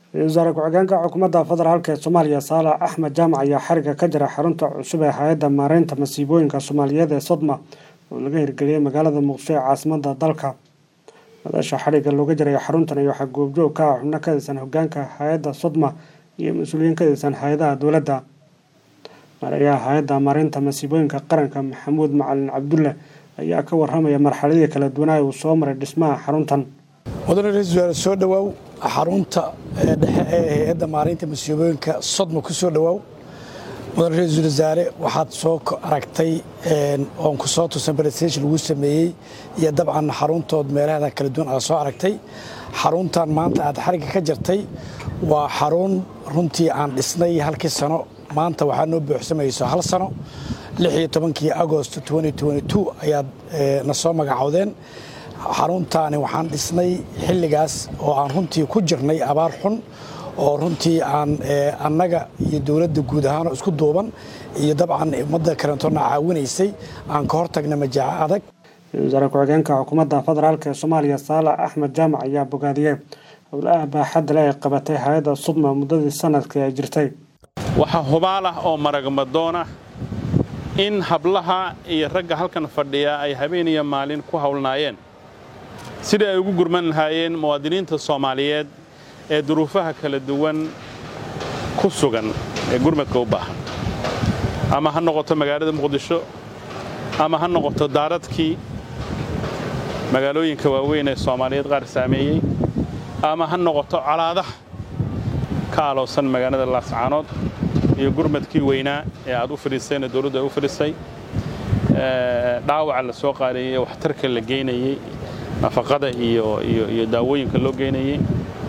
wasaare ku-xigeenka xukuumadda federaalk ee soomaaliya saalax axmed jaamac ayaa xariga ka jira xarunta cusub ee hay-adda maareynta masiibooyinka soomaaliyeed ee sodma oo laga hirgeliyey magaalada muqdisho ee caasimada dalka madasha xariga looga jiray xaruntan iyo waxaa goobjoog ka ah xubno ka tirsan hogaanka hay-adda sodma iyo mas-uuliyiin ka tirsan hay-adaha dowladda marayaha hay-adda maareynta masiibooyinka qaranka maxamuud macalin cabdulle ayaa ka waramaya marxaladii kala duwanaa uu soo maray dhismaha xaruntan mudane ra-iisul wasaare soo dhowaaw xarunta dhexe ee hay-adda maareynta masiibooyinka sodma ku soo dhowaaw mudane ra-iisul wasaare waxaad soo aragtay oon ku soo tusan presentation lagu sameeyey iyo dabcan xaruntood meelahada kala duwan aad soo aragtay xaruntan maanta aad xarigga ka jartay waa xarun runtii aan dhisnay halkii sano maanta waxaa noo buuxsamayso hal sano lixiyo tobankii agost ayaad na soo magacowdeen xaruntaani waxaan dhisnay xilligaas oo aan runtii ku jirnay abaar xun oo runtii aan annaga iyo dowladda guud ahaanoo isku duuban iyo dabcan ummadda karantoona caawinaysay aan ka hortagna majaaco adag wasaare ku-xigeenka xukuumadda federaalk ee soomaaliya saalax axmed jaamac ayaa bogaadiyey howlaha baaxadda le ay qabatay hay-adda sudma muddadii sanadkii ay jirtay waxaa hubaal ah oo maragmadoon ah in hablaha iyo ragga halkan fadhiya ay habeen iyo maalin ku howlnaayeen sidai ay ugu gurman lahaayeen muwaadiniinta soomaaliyeed ee duruufaha kala duwan ku sugan ee gurmadka u baahan ama ha noqoto magaalada muqdisho ama ha noqoto daaradkii magaalooyinka waaweyn ee soomaaliyeed qaar saameeyey ama ha noqoto colaadaha ka aloosan magaalada laascaanood iyo gurmadkii weynaa ee aad u fadhiiseen ee dowladdu ay u fadhiisay dhaawaca la soo qaadayey waxtarka la geynayey nafaqada iyo daawooyinka loo geynayey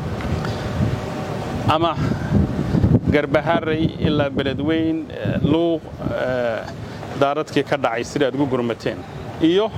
ama garbaharay ilaa beledweyn luuq daaradkii ka dhacay sida aad ugu gurmateen iyo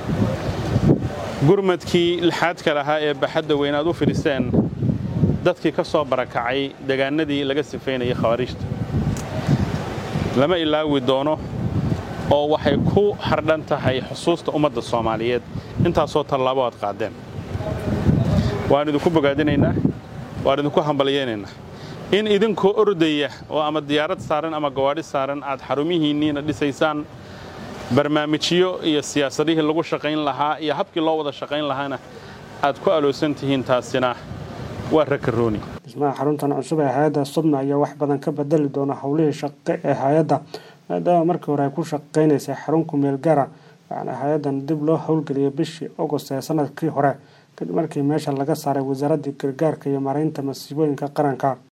gurmadkii lixaadka lahaa ee baxadda weyn aad u fidhiseen dadkii ka soo barakacay degaanadii laga sifaynayay khawaariijta lama ilaawi doono oo waxay ku hardhan tahay xusuusta ummadda soomaaliyeed intaasoo tallaabo aad qaadeen waan idinku bogaadinaynaa waan idinku hambalyaynaynaa in idinkoo ordaya oo ama diyaarad saaran ama gawaadhi saaran aad xarumihiinniina dhisaysaan barnaamijyo iyo siyaasadihii lagu shaqayn lahaa iyo habkii loo wada shaqayn lahaana aad ku aloosan tihiin taasina waa rakarooni dhismaha xaruntan cusub ee hay-adda sudma ayaa wax badan ka bedeli doona howlihii shaqo ee hay-adda maadaama markii hore ay ku shaqaynaysay xarun kumeel gaara waxaana hay-addan dib loo howlgeliyay bishii agost ee sanadkii hore kadib markii meesha laga saaray wasaaraddii gargaarka iyo maareynta masiibooyinka qaranka